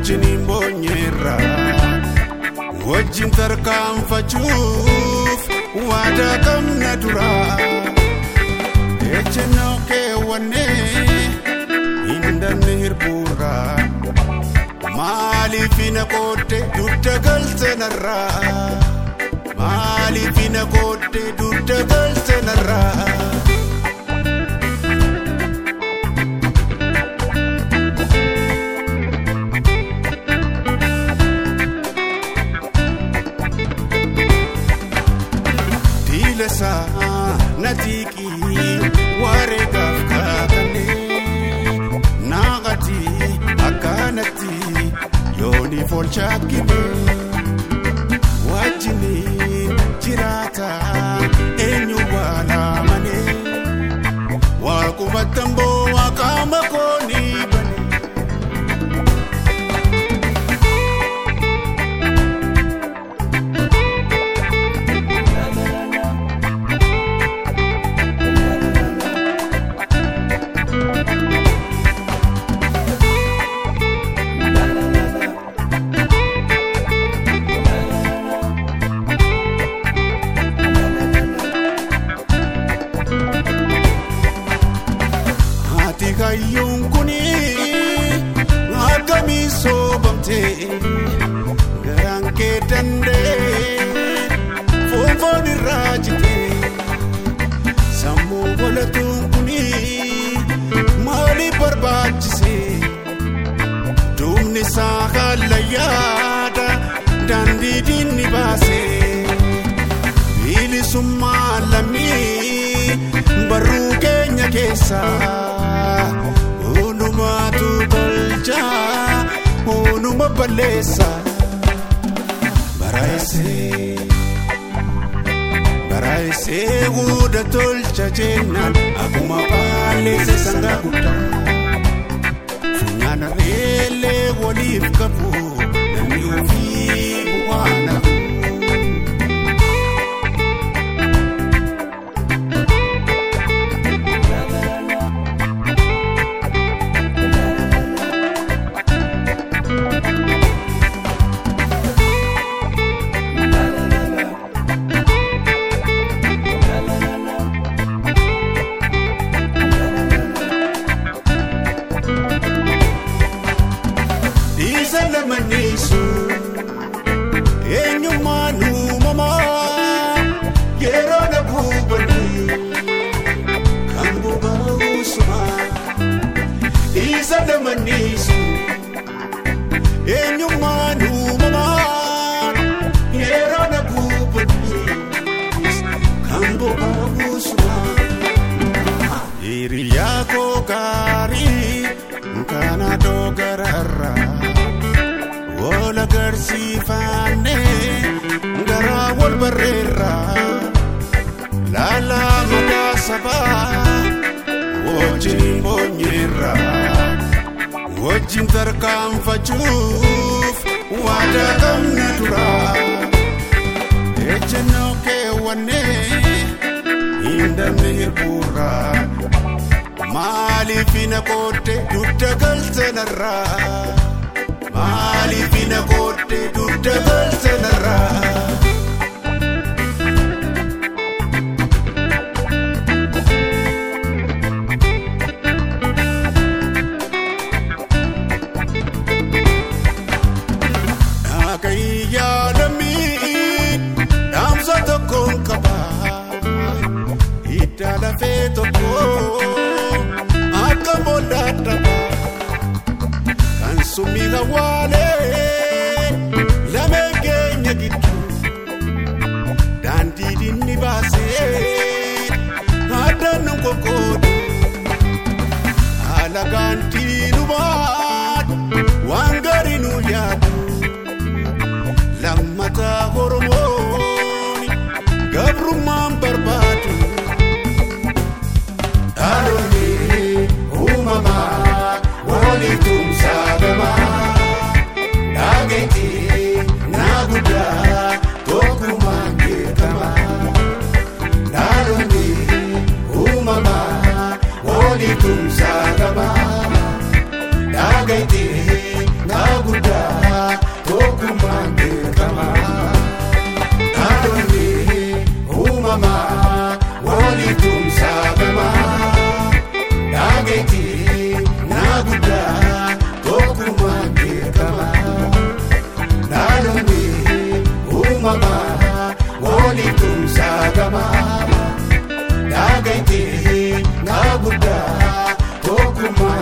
wajjin hin boonyeerra wajjin tarkaanfachuuf waadaa qabna dura ejjennoo keewwannee hin dabne hirbuurra maaliif na qootte dugda galte narraa maaliif na qootte dugda galte narraa. Diilesaa na tiiqii wareegaaf kaakalee naaqati akkanatti yooniif ol chaakkine wajjiniin jiraata eenyu waalamane waaqubatan boo waaqaama koonii bane. Ati kayyuun kuni akkamii soobamtee garaan kee danda'ee foonfoon irraa jitee sammuu bolatuun kuni maaliif barbaachisee duubni isaa haala yaada daandii diinni baasee bilisummaa lammii barruu keenya keessaa onumaatu tolcha onuma balleessa baraayisee baraayisee guuda tolcha jennaan akkuma balleesse sangaa guddaa funyaan reellee waliif qabu namni ofii bu'aa nafu. Isa lamaniisu eenyummaan uumamaa yeroo na buubanii kan boba'uusuma. Isa lamaniisu eenyummaan uumamaa yeroo na buubanii kan boba'uusuma. Hiriyaa koo gaarii kana doogararraa wal agarsiifannee garaa wal barreerraa laalaa madaa sabaa wajjin hin boonyeerraa wajjin tarkaanfachuuf waadaa qabna duraa ejjennoo keewwannee hin dabne hirbuurraa. Maaliif na qootte dugda galte narraa maaliif na qootte dugda galte narraa. Dhaagayyaa lammii dhaamsa tokkoon qaba hidda lafee tokko akka boolla dhaba kan sumii hawaalee lameen keenya gidduu daandii dinni baasee addaan nu qoqqoodu haala gaantii nu baatu waan gaarii nu yaadu. lammata oromoon gabrummaan barbaadu. Dhaloonni uumamaa waliin tumsaa gamaa dhaageetii naa guddaa tokkummaan beekamaa. Dhaloonni uumamaa waliin tumsaa gamaa maaliif tumsaa gamaa daagaitee naa guddaa tokkummaa